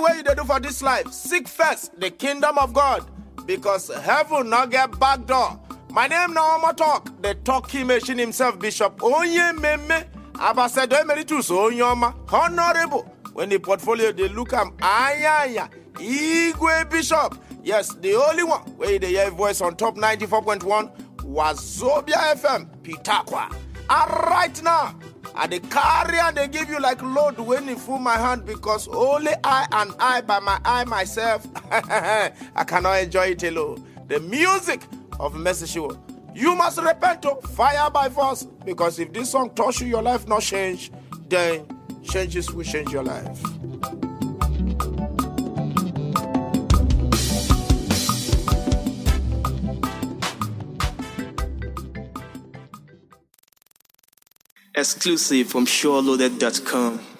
wey you dey do for dis life seek first the kingdom of god because heaven no get back door my name na omo talk the talking machine himself bishop onyememe ambassador emeritus onyeoma honourable when the portfolio dey look am ayanya igwe bishop yes the only one wey you dey hear voice on top 94.1 wazobia fm pitakwa and right now i dey carry and dey give you like load when e full my hand because only i and i by my eye myself i cannot enjoy it alone the music of mercy Shiwo. you must repent to fire by force because if this song touch you your life not change then changes will change your life Exclusive from SureLoaded.com.